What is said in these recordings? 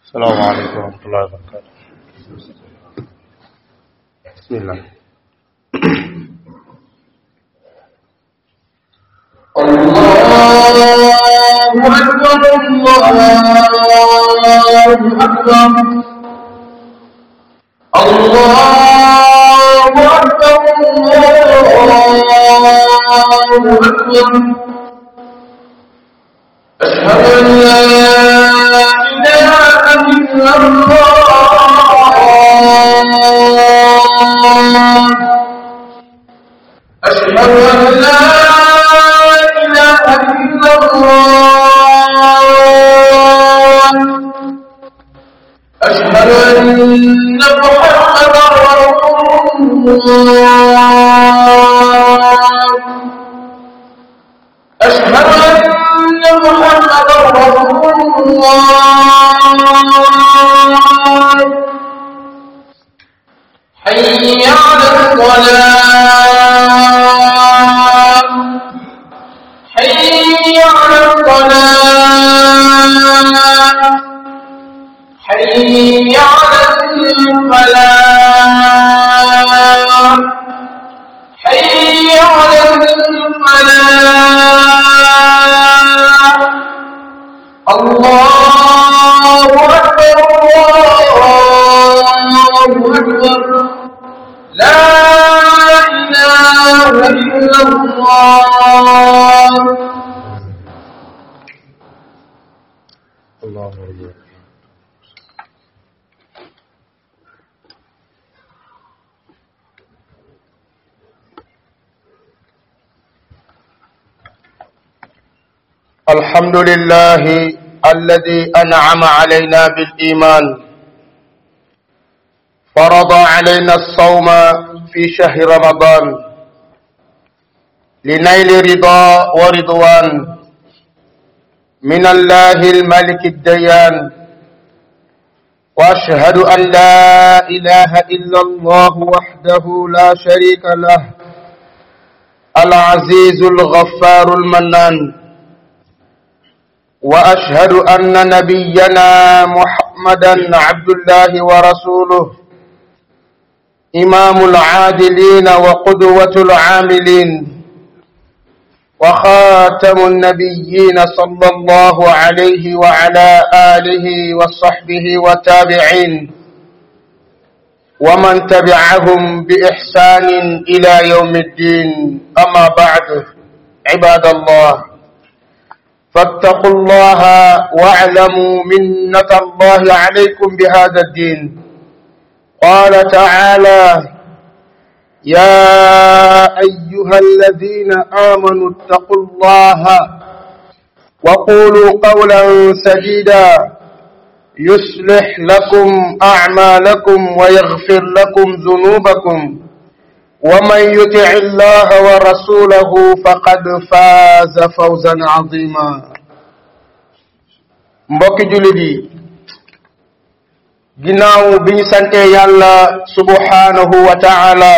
السلام عليكم ورحمة الله وبركاته بسم الله الله أكبر الله أكبر الله أكبر الله أكبر أشهد أن لا إله إلا الله أشهد أن لا إله إلا الله أشهد أن محمدا رسول الله أشهد أن محمدا رسول الله حي على الصلاة حي على الصلاة حي على الفلاح حي على الفلاح الله أكبر الله أكبر لا إله إلا الله الله أكبر الحمد لله الذي أنعم علينا بالإيمان فرض علينا الصوم في شهر رمضان لنيل رضا ورضوان من الله الملك الديان وأشهد أن لا إله إلا الله وحده لا شريك له العزيز الغفار المنان وأشهد أن نبينا محمدا عبد الله ورسوله إمام العادلين وقدوة العاملين وخاتم النبيين صلى الله عليه وعلى آله وصحبه وتابعين ومن تبعهم بإحسان إلى يوم الدين أما بعد عباد الله فاتقوا الله واعلموا منة الله عليكم بهذا الدين قال تعالى يا أيها الذين آمنوا اتقوا الله وقولوا قولا سديدا يصلح لكم أعمالكم ويغفر لكم ذنوبكم ومن يطع الله ورسوله فقد فاز فوزا عظيما mbokki jullit yi ginnaaw bi ñu sante yàlla subhanahu wa ta'ala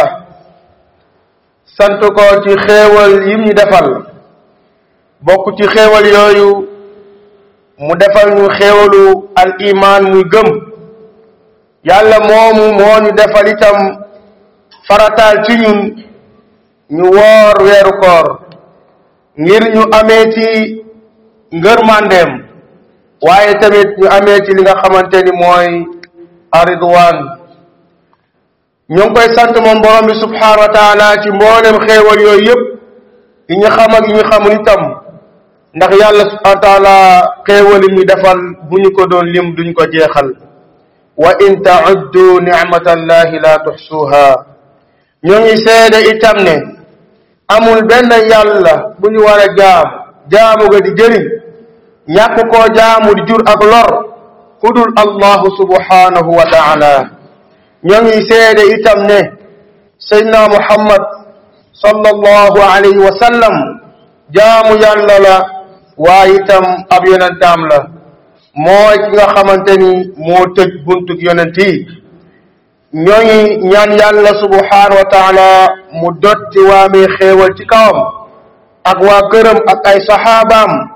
sant ko ci xéewal yim ñu defal bokk ci xéewal yooyu mu defal ñu xéewalu al iman muy gëm yàlla moomu moo ñu defal itam farataal ci ñun ñu woor weeru koor ngir ñu amee ci ngërmandeem waaye tamit ñu amee ci li nga xamante ni mooy aridwan ñu ngi koy sant moom borom bi subhanahu wa taala ci mboolem xéewal yooyu yëpp yi ñu xam ak yi ñu xamul itam ndax yàlla subhanahu wa taala xéewal yi ñu defal bu ñu ko doon lim duñ ko jeexal wa in tauddu nicmatallahi la tuxsuha ñoo ngi seede itam ne amul benn yàlla bu ñu war a jaam jaamu ga di jëriñ ñàkk koo jaamu di jur ak lor ku dul allahu subhanahu wa taala ñoo ngi seede itam ne seydna muhammad sallallahu alayhi wa sallam jaamu yàlla la waaye itam ab yonentaam la mooy ki nga xamante ni moo tëj buntug yonent yi ñoo ngi ñaan yàlla subhanahu wa taala mu dotti waamee xéewal ci kawam ak waa këram ak ay saxaabaam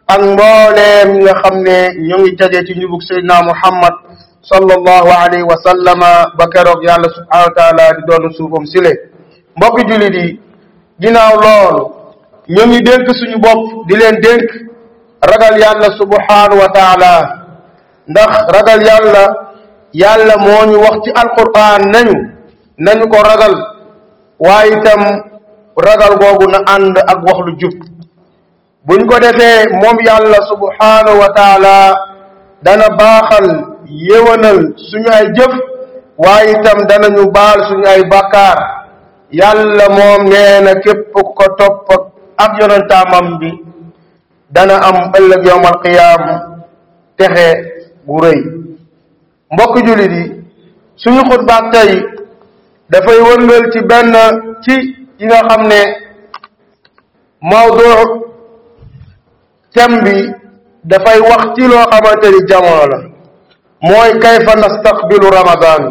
ak mbooleem ñi nga xam ne ñu ngi tege ci njubug Seydina Muhammad sallallahu alayhi wa sallama ba keroog yàlla subhanahu wa taala di doon suufam sile mbokki jullit yi ginnaaw loolu ñu ngi dénk suñu bopp di leen dénk ragal yàlla subhanahu wa taala ndax ragal yàlla yàlla moo ñu wax ci alquran nañu nañu ko ragal waaye itam ragal googu na ànd ak wax lu jub buñ ko defee moom yàlla subhanahu wa taala dana baaxal yéwanal suñu ay jëf waaye itam danañu baal suñu ay bàkkaar yàlla moom nee na képp ku ko topp ak yonentaamam bi dana am ëllëg yowm alqiyaam texe bu rëy mbokk jullit yi suñu xutbaak tey dafay wërngal ci benn ci yi nga xam ne mawdu thème bi dafay wax ci loo xamante ni jamono la mooy kayfa nastaqbilu ramadan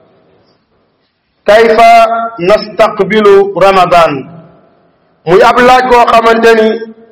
kayfa nastaqbilu ramadan muy ab laaj koo xamante ni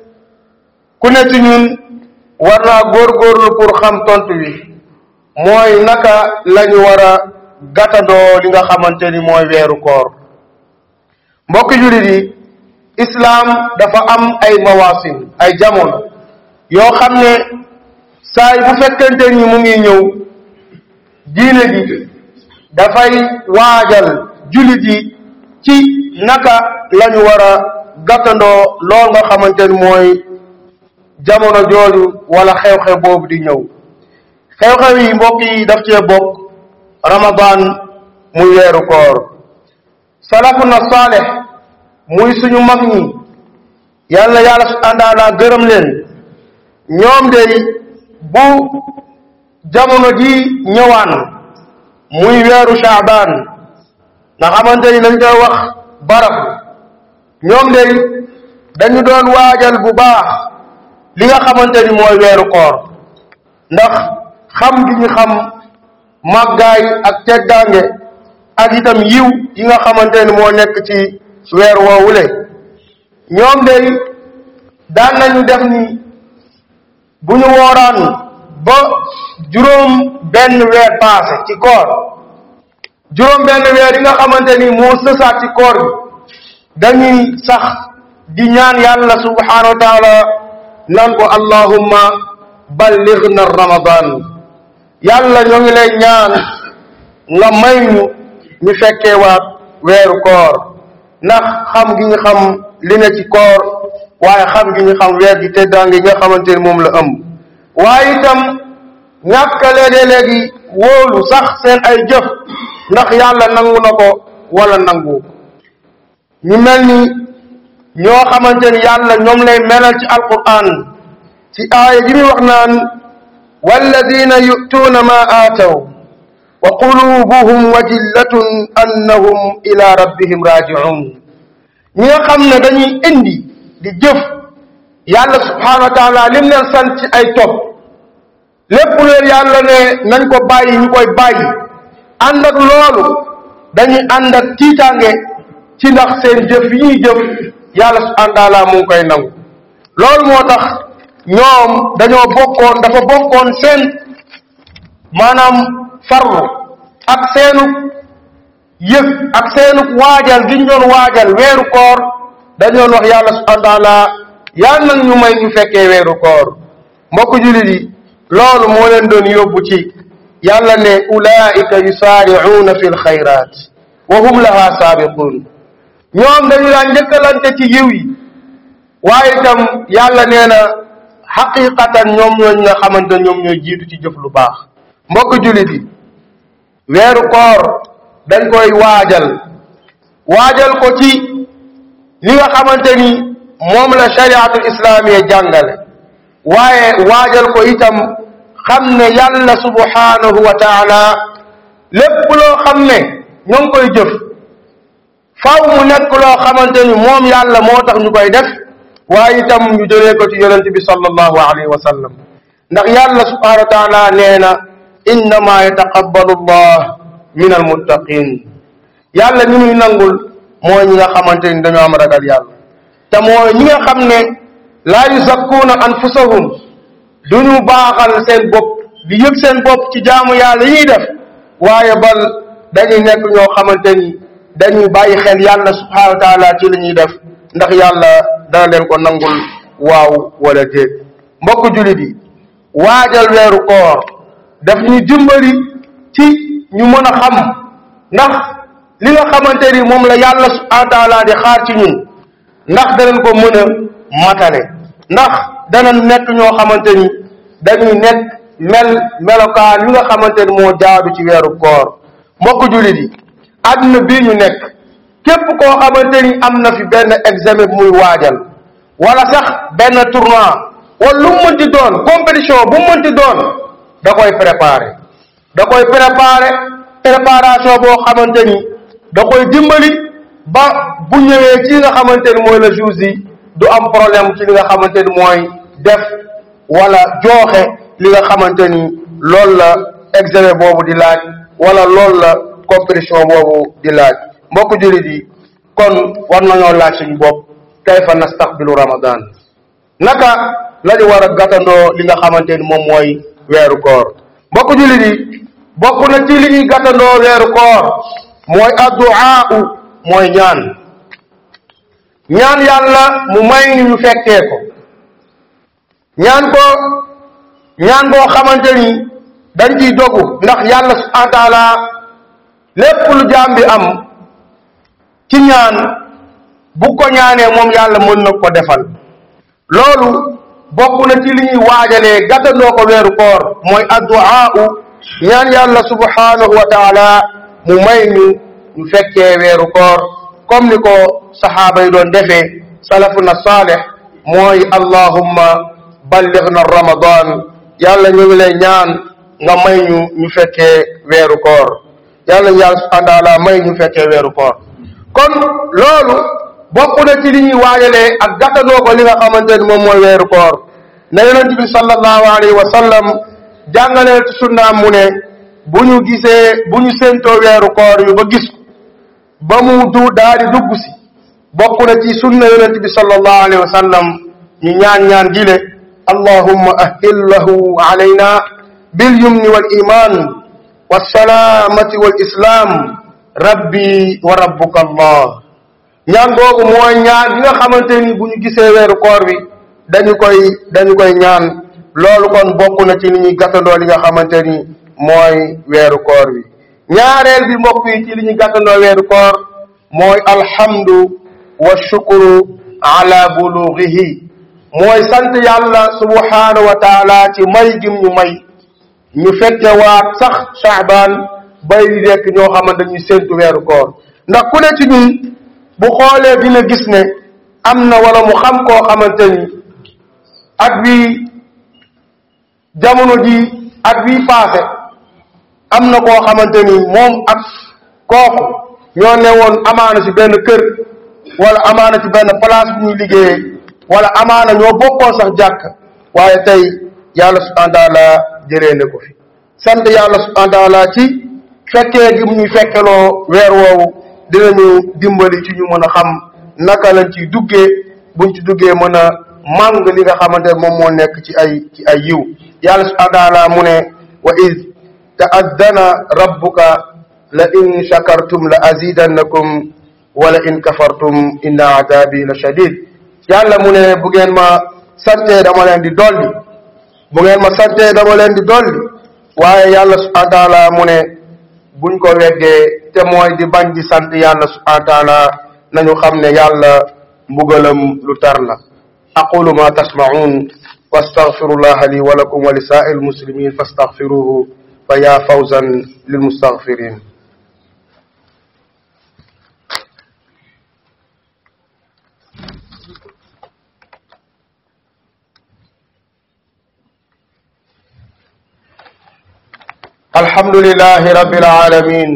ku ne ci ñun war naa góorgóorlu pour xam tontu wi mooy naka lañu war a gàttandoo li nga xamante ni mooy weeru koor mbokki jullit yi islaam dafa am ay mawasim ay jamono yoo xam ne saay bu fekkente ni mu ngi ñëw diine gi dafay waajal jullit yi ci naka lañu war a gàttandoo lool nga xamante ni mooy jamono jooju wala xew-xew boobu di ñëw xew-xew yi mbokk yi daf cee bokk ramadan muy weeru koor salafuna saaleh muy suñu mag ñi yàlla yàlla su àndaala gërëm leen ñoom de bu jamono ji ñëwaan muy weeru shaaban nga xamante ni dañ koy wax barab ñoom de dañu doon waajal bu baax li nga xamante ni mooy weeru koor ndax xam gi ñu xam màggaay ak teddaange ak itam yiw yi nga xamante ni moo nekk ci weer woowule ñoom de daan nañu def ni bu ñu wooraan ba juróom benn weer passé ci koor juróom benn weer yi nga xamante ni moo sësaat ci koor bi dañuy sax di ñaan yàlla subhanahu wa taala naan ko allahumma ballighna ramadan yàlla ñoo ngi lay ñaan nga may ñu ñu fekkee waat weeru koor ndax xam gi ñu xam li ne ci koor waaye xam gi ñu xam weer gi teddaange nga xamante ni moom la ëmb waaye itam ñàkk léegi-léegi wóolu sax seen ay jëf ndax yàlla nangu na ko wala nangu ñu mel ni ñoo xamante ni yàlla ñoom lay melal ci alquran ci aaya ji muy wax naan walladina yu'tuuna ma aataw wa qulubuhum wajillatun annahum ila rabbihim raji'un ñi nga xam ne dañuy indi di jëf yàlla subhanahu wa taala lim leen sant ci ay topp lépp leen yàlla ne nañ ko bàyyi ñu koy bàyyi ànd ak loolu dañuy ànd ak tiitaange ci ndax seen jëf yi ñuy jëf yàlla subhanahu wa taala mu ngi koy nangu loolu moo tax ñoom dañoo bokkoon dafa bokkoon seen maanaam farlu ak seenu yëg ak seenu waajal gi ñu doon waajal weeru koor dañu doon wax yàlla subhanahu wa taala yàlla nag ñu may ñu fekkee weeru koor mbokk jullit yi loolu moo leen doon yóbbu ci yàlla ne ulaika yusaari'uuna fi lxayraat wa hum laha saabiquun ñoom dañu daan njëkkalante ci yiw yi waaye itam yàlla nee na xaqiqatan ñoom ñooñ nga xamante ñoom ñooy jiitu ci jëf lu baax mbokk jullit yi weeru koor dañ koy waajal waajal ko ci li nga xamante ni moom la shariatul islaamiya jàngale waaye waajal ko itam xam ne yàlla subhanahu wa taala lépp loo xam ne ñoo ngi koy jëf faw mu nekk loo xamante ni moom yàlla moo tax ñu koy def waaye itam ñu jëlee ko ci yonente bi sallallahu alayhi wa sallam ndax yàlla subhanahu wa taala nee na innama yataqabbalu allah min almuttaqin yàlla ñi muy nangul mooy ñi nga xamante ni dañoo am ragal yàlla te mooy ñi nga xam ne laa yuzakkuuna anfusahum duñu baaxal seen bopp di yëg seen bopp ci jaamu yàlla yi ñuy def waaye bal dañuy nekk ñoo xamante ni dañuy bàyyi xel yàlla subhanahu wa taala ci li ñuy def ndax yàlla dana leen ko nangul waaw wala déet mbokk jullit yi waajal weeru koor daf ñuy dimbali ci ñu mën a xam ndax li nga xamante ni moom la yàlla subhanahu wa taala di xaar ci ñun ndax danañ ko mën a matale ndax danañ nekk ñoo xamante ni dañuy nekk mel melokaan yi nga xamante ni moo jaadu ci weeru koor mbokk jullit yi àdduna bii ñu nekk képp koo xamante ni am na fi benn examen muy waajal wala sax benn tournoi wala lu mu mënti doon compétition bu mu mënti doon da koy préparer da koy préparer préparation boo xamante ni da koy dimbali ba bu ñëwee ci li nga xamante ni mooy le jour yi du am problème ci li nga xamante ni mooy def wala jooxe li nga xamante ni loolu la examen boobu di laaj wala loolu la compétition boobu di laaj mbokk jullit yi kon war nañoo laaj suñu bopp kayfa nastaqbilu ramadan naka la ñu war a gàttandoo li nga xamante ni moom mooy weeru koor mbokk jullit yi bokk na ci li ñuy gàttandoo weeru koor mooy addu'a mooy ñaan ñaan yàlla mu may ñu ñu fekkee ko ñaan ko ñaan boo xamante ni dañ ciy dogu ndax yàlla subhanahu wa taala lépp lu jaam bi am ci ñaan bu ko ñaanee moom yàlla mën na ko defal loolu bokk na ci li ñuy waajalee gàttandoo ko weeru koor mooy addu'a ñaan yàlla subhanahu wa taala mu may ñu ñu fekkee weeru koor comme ni ko saxaaba yi doon defee salafuna saalih mooy allahumma ballighna ramadan yàlla ñu ngi lay ñaan nga may ñu ñu fekkee weeru koor yàlla yàlla subhanahu wa taala may ñu fekkee weeru koor kon loolu bokk na ci li ñuy waajalee ak gàttandoo ko li nga xamante ni moom mooy weeru koor na yonent bi sallallahu alayhi wa sallam jàngaleel ci sunnaam mu ne bu ñu gisee bu ñu séentoo weeru koor yu ba gis ba mu du daal di dugg si bokk na ci sunna yonent bi sallallahu alayhi wa sallam ñu ñaan ñaan gile allahumma ahillahu alayna bil yumni wal iman wasalaamati wal islam rabbi wa rabbuka allah ñaan googu mooy ñaan yi nga xamante ni bu ñu gisee weeru koor bi dañu koy dañu koy ñaan loolu kon bokk na ci li ñuy gàttandoo li nga xamante ni mooy weeru koor bi ñaareel bi mbokk yi ci li ñuy gàttandoo weeru koor mooy alhamdu wa shukru ala bulughihi mooy sant yàlla subhanahu wa taala ci may gim ñu may ñu fekke waat sax Shaaban bay di nekk ñoo xamante ñu séntu weeru koor ndax ku ne ci ñun bu xoolee dina gis ne am na wala mu xam koo xamante ni at wi jamono ji at wi paase am na koo xamante ni moom ak kooku ñoo ne woon amaana ci benn kër wala amaana ci benn place bu ñuy liggéeyee wala amaana ñoo bokkoon sax jàkk waaye tey yàlla subhanahu wa taala jëlee na ko fi sant yàlla subhanahu wa taala ci fekkee gi mu ñuy fekkeloo weer woowu dinañu dimbali ci ñu mën a xam naka lañ ciy duggee buñ ci duggee mën a màng li nga xamante ne moom moo nekk ci ay ci ay yiw yàlla subhanahu wa taala mu ne wa id ta'addana rabbuka la in shakartum la azidannakum wala in kafartum inna adabi la shadid yàlla mu ne bu ngeen ma santee dama leen di dolli bu ngeen ma santee dama leen di dolli waaye yàlla subhanahu wa taala mu ne buñ ko weggee te mooy di bañ di sant yàlla subhanahu wa taala nañu xam ne yàlla mbugalam lu tar la aqulu ma tasma'un wastaghfirullaha li wa lakum wa li sa'il muslimin fastaghfiruhu fa ya fawzan lil mustaghfirin الحمد لله رب العالمين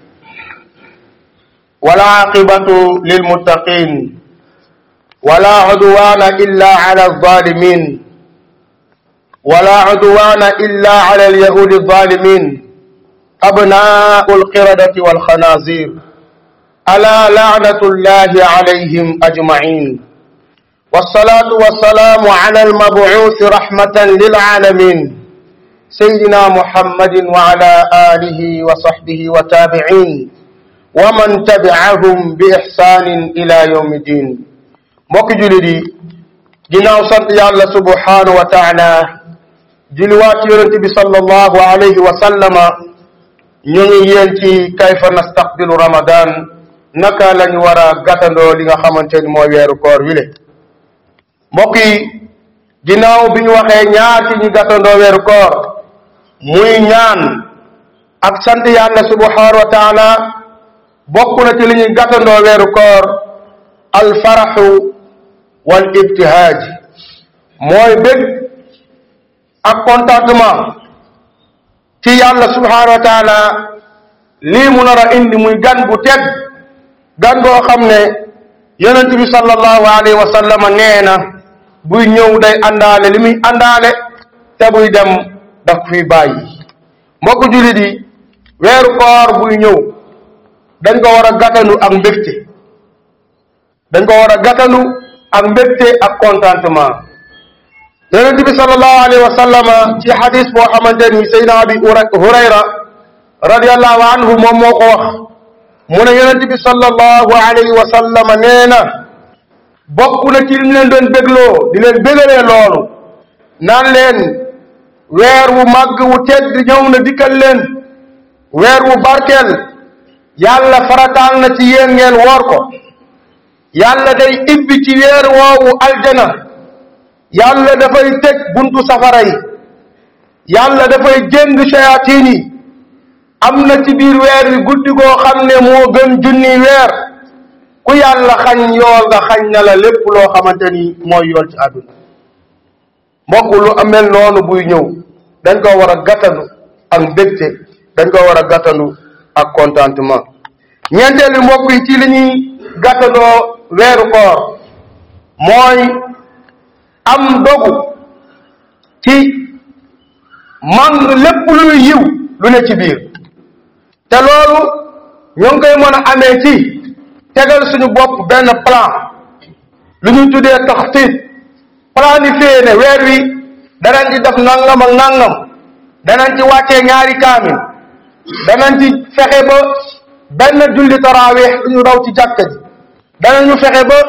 والعاقبة للمتقين ولا عدوان إلا على الظالمين ولا عدوان إلا على اليهود الظالمين أبناء القردة والخنازير ألا لعنة الله عليهم أجمعين والصلاة والسلام على المبعوث رحمة للعالمين سيدنا محمد وعلى آله وصحبه وتابعين ومن تبعهم بإحسان إلى يوم الدين mbokk jullit yi ginnaaw sant yàlla subhanahu wa taala julliwaat yonent bi sallallahu alayhi wa sallama ñu ngi yéen ci kayfa nastaqbilu ramadan naka lañu war a gàttandoo li nga xamante ni mooy weeru koor wile mbokk yi ginnaaw bi ñu waxee ñaar ci ñu gàttandoo weeru koor muy ñaan ak sant yàlla subhanahu wa taala bokk na ci li ñuy gàttandoo weeru koor alfaraxu wal ibtihaaj mooy bég ak contentement ci yàlla subhanahu wa taala lii mu nar a indi muy gan bu tedd gan goo xam ne yonent bi sallallahu alayhi wa sallam nee na buy ñëw day àndaale li muy àndaale te buy dem daf fi bàyyi mbokk jullit yi weeru koor buy ñëw dañ ko war a gàttanu ak mbégte dañ ko war a gàttanu ak mbégte ak contentement yonente bi sallallahu alayhi wa sallama ci xadis boo xamante ni saydna abi hurayra radiallahu anhu moom moo ko wax mu ne yonente bi sallallahu alayhi wa sallama nee na bokk na ci li ñu leen doon bégloo di leen bégalee loolu naan leen weer wu màgg wu tedd ñëw na dikkal leen weer wu barkeel yàlla farataal na ci yéen ngeen woor ko yàlla day ibbi ci weer woowu aljana yàlla dafay tëj buntu safara yi yàlla dafay jëng shayatin yi am na ci biir weer wi guddi goo xam ne moo gën junni weer ku yàlla xañ yool nga xañ na la lépp loo xamante ni mooy yool ci àdduna mbokk lu amel noonu buy ñëw dañ ko war a gàttanu ak mbégte dañ ko war a gàttanu ak contentement ñeenteelu mbokk yi ci li ñuy gàttandoo weeru koor mooy am dogu ci màng lépp luy yiw lu ne ci biir te loolu ñoo ngi koy mën a amee ci tegal suñu bopp benn plan lu ñuy tuddee taxtiit planifié ne weer wi danañ ci def nangam ak nangam danañ ci wàccee ñaari kaamil danañ ci fexe ba benn julli taraweex du ñu raw ci jàkka ji danañu fexe ba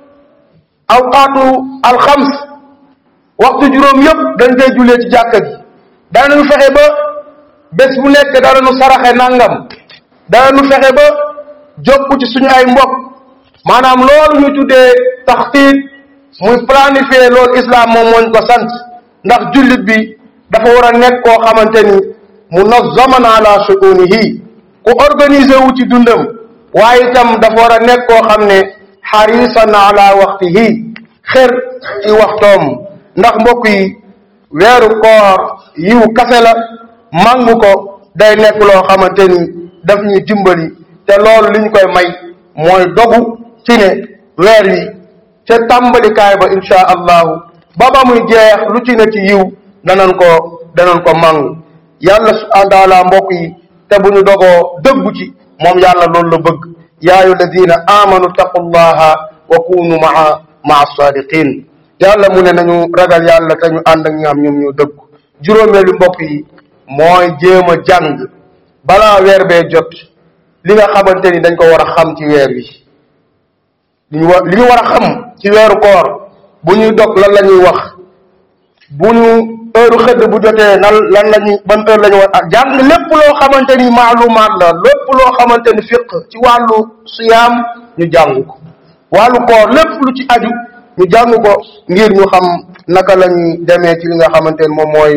awqaatu alxams waxtu juróom yëpp dañ koy jullee ci jàkka ji danañu fexe ba bés bu nekk danañu saraxe nangam danañu fexe ba jokku ci suñu ay mbokk maanaam loolu ñu tuddee taxtiit muy planifier loolu islam moom mooñ ko sant ndax jullit bi dafa war a nekk koo xamante ni munazzaman ala shu'unihi ku organisé wu ci dundam waaye itam dafa war a nekk koo xam ne xarisan ala waxtihi xër ci waxtoom ndax mbokk yi weeru koor yiw kase la màngu ko day nekk loo xamante ni daf ñuy dimbali te loolu li ñu koy may mooy dogu ci ne weer wi ca tàmbalikaay ba insha allahu ba ba muy jeex lu ci ne ci yiw danañ ko danañ ko màngu yàlla subhanahu wa taala mbokk yi te bu ñu dogoo dëggu ci moom yàlla loolu la bëgg yaa ayu alladina amanu taqullaha wa kunu maa maa sadiqin yàlla mu ne nañu ragal yàlla te ñu ànd ak ñi am ñoom ñoo dëggu juróomeelu mbokk yi mooy jéem a jàng balaa weer bee jot li nga xamante ni dañ ko war a xam ci weer wi li ñu war li ñu war a xam ci weeru koor bu ñuy dog lan la ñuy wax bu ñu heure xëdd bu jotee nan lan la ñuy ban heure la ñu war a jàng lépp loo xamante ni maalumaat la lépp loo xamante ni fiq ci wàllu siyaam ñu jàng ko wàllu koor lépp lu ci aju ñu jàng ko ngir ñu xam naka la ñuy demee ci li nga xamante ni moom mooy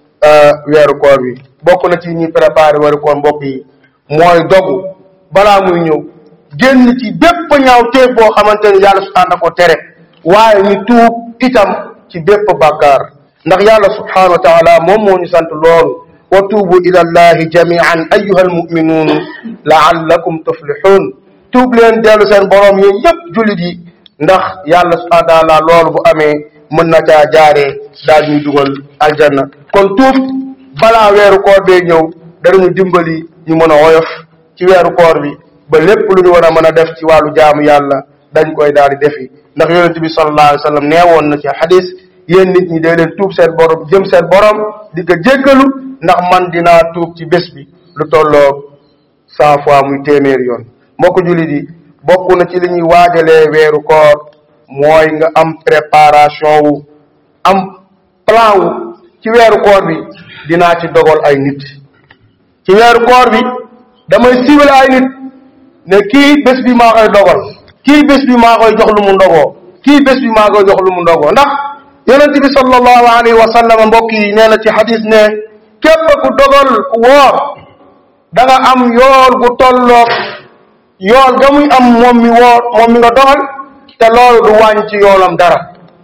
weeru koor bi bokk na ci ñuy préparé weeru koor mbokk yi mooy dogu balaa muy ñëw génn ci bépp ñaaw téef boo xamante ni yàlla subhanahu wa ko tere waaye ñu tuub itam ci bépp bàkkaar ndax yàlla subhanahu wa taala moom moo ñu sant loolu wa tuubu ila allahi jamian ayuha almuminuun laallakum tuflixuun tuub leen dellu seen borom yéen ñëpp jullit yi ndax yàlla subhanahu wa taala loolu bu amee mën na caa jaaree daal ñuy dugal aljanna kon tuub balaa weeru koor bee ñëw danañu dimbali ñu mën a woyof ci weeru koor bi ba lépp lu ñu war a mën a def ci wàllu jaamu yàlla dañ koy daal di defi ndax yonent bi sallallahu alayhi wa sallam neewoon na ci xadis yéen nit ñi day leen tuub seen borom jëm seen borom di ko jéggalu ndax man dinaa tuub ci bés bi lu tolloog cent fois muy téeméer yoon mbokk jullit yi bokk na ci li ñuy waajalee weeru koor mooy nga am préparation wu am plan wu ci weeru koor bi dinaa ci dogal ay nit ci weeru koor bi damay ciblé ay nit ne kii bés bi maa koy dogal kii bés bi maa koy jox lu mu ndogoo kii bés bi maa koy jox lu mu ndogoo ndax yonent bi sallallahu alayhi wa sallam mbokk yi nee na ci xadis ne képp ku dogal ku woor da nga am yool gu tolloog yool ga muy am moom mi woor moom mi nga dogal te loolu du wàññi ci yoolam dara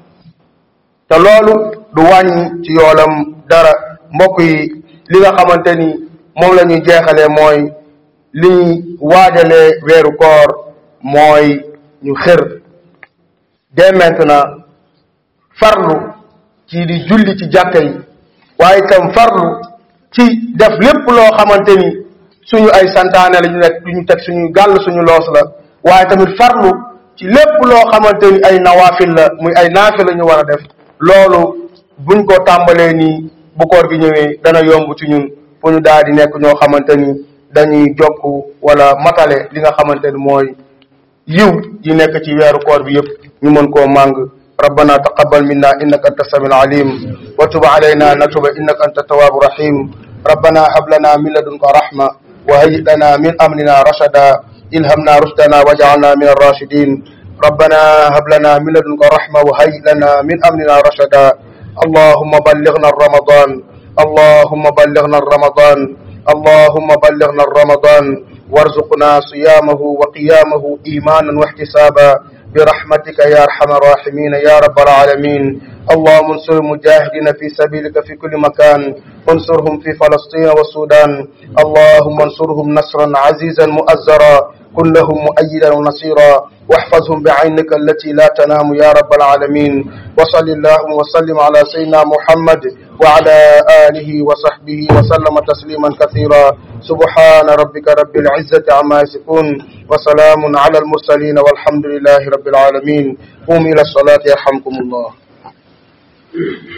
te loolu du wàññi ci yoolam dara mbokk yi li nga xamante ni moom la ñuy jeexalee mooy li ñuy waajalee weeru koor mooy ñu xër dès maintenant farlu ci di julli ci jàkka yi waaye itam farlu ci def lépp loo xamante ni suñu ay santaane la ñu nekk du ñu teg suñu gàll suñu loos la waaye tamit farlu ci lépp loo xamante ni ay nawaafil la muy ay naafi la ñu war a def loolu buñ ko tàmbalee nii bu koor gi ñëwee dana yomb ci ñun fu ñu daal di nekk ñoo xamante ni dañuy jokk wala matale li nga xamante ni mooy yiw yi nekk ci weeru koor bi yëpp ñu mën koo màng ربنا تقبل منا انك انت السميع العليم وتب علينا نتوب انك انت التواب الرحيم ربنا هب لنا من لدنك رحمه وهيئ لنا من امرنا رشدا الهمنا رشدنا واجعلنا من الراشدين ربنا هب لنا من لدنك رحمه وهيئ لنا من امرنا رشدا اللهم بلغنا الرمضان اللهم بلغنا الرمضان اللهم بلغنا الرمضان وارزقنا صيامه وقيامه ايمانا واحتسابا برحمتك يا ارحم الراحمين يا رب العالمين اللهم انصر المجاهدين في سبيلك في كل مكان انصرهم في فلسطين والسودان اللهم انصرهم نصرا عزيزا مؤزرا كن لهم مؤيدا ونصيرا واحفظهم بعينك التي لا تنام يا رب العالمين وصل اللهم وسلم على سيدنا محمد وعلى آله وصحبه وسلم تسليما كثيرا سبحان ربك رب العزة عما يصفون وسلام على المرسلين والحمد لله رب العالمين قوموا إلى الصلاة يرحمكم الله